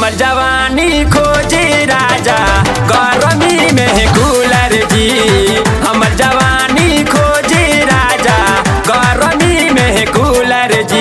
हमर जवानी खोजे राजा गरमी में कूलर जी हमर जवानी खोजे राजा गरमी में कूलर जी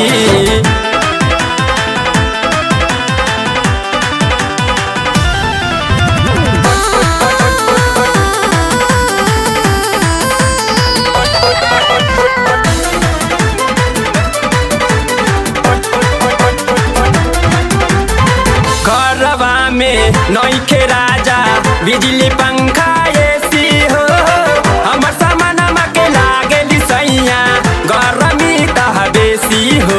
घरवा में नौखे राजा बिजली पंखा एसी हो हमर सामानमा के लागेली सैया गरमी तह बेसी हो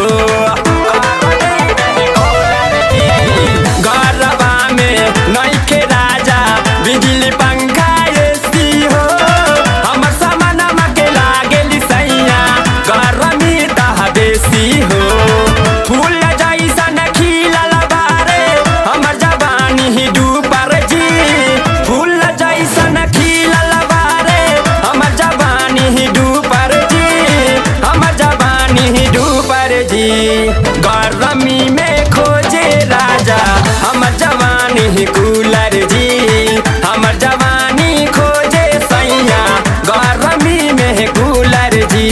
घरवा में नौखे राजा बिजली पंखा एसी हो हमर सामानमा के लागेली सैया गरमी तह बेसी हो फूल जैसन खिलल बारे हमर जवानी ही डूबर जी फूल जैसन खिलल बारे हमर जवानी ही डूबर जी हमर जवानी ही डूबर जी गरमी में खोजे राजा हमर जवानी ही कूलर जी हमर जवानी खोजे सैया गरमी में कूलर जी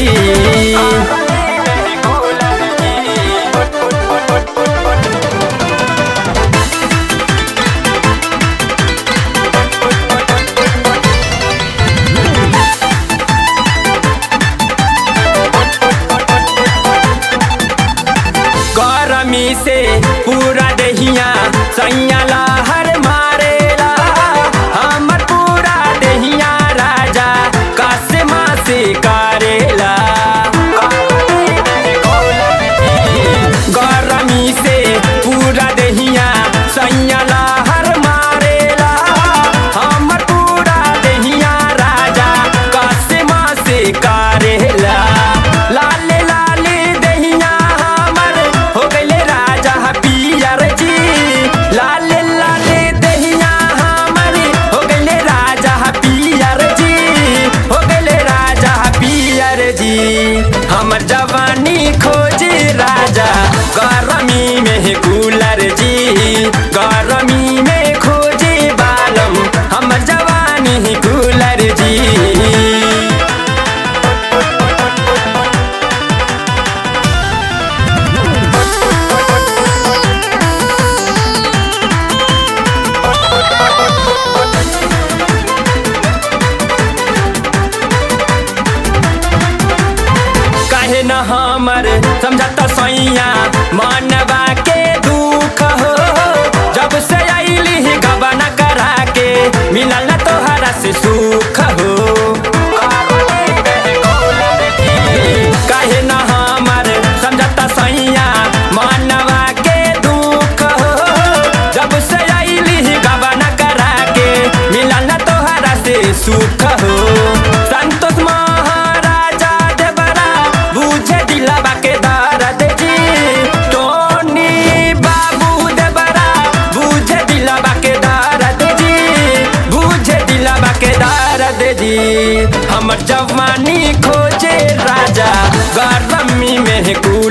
गरमी से पूरा दहिया सैया लहर मारेला हमर पूरा दहिया राजा कासमा से करेला गरमी से पूरा दहिया सैया लहर मारेला हमर पूरा दहिया राजा कासमा से करेला लाले लाले दहिया हमर हो गइले राजा पियर जी लाले लाले दहिया हमर हो गइले राजा पियर जी हो गइले राजा पियर जी हमर जवानी खोजे राजा गरमी में कूलर जी गरमी में खोजे बालम हमर जवानी कूलर जी काहे न हमर समझता सैया मनवा के दुख हो जब से आईली ही गबन करा के मिलल न तोहरा से सुख हो काहे न हमर समझता सैया मनवा के दुख हो जब से आईली ही गबन करा के मिलल न तोहरा से सुख हो संतोष महाराजा देवरा बुझे दिलवा के दर्द जी टोनी बाबू देवरा बुझे दिलवा के दर्द जी बुझे दिलवा के दर्द जी हमर जवानी खोजे राजा गरमी में कू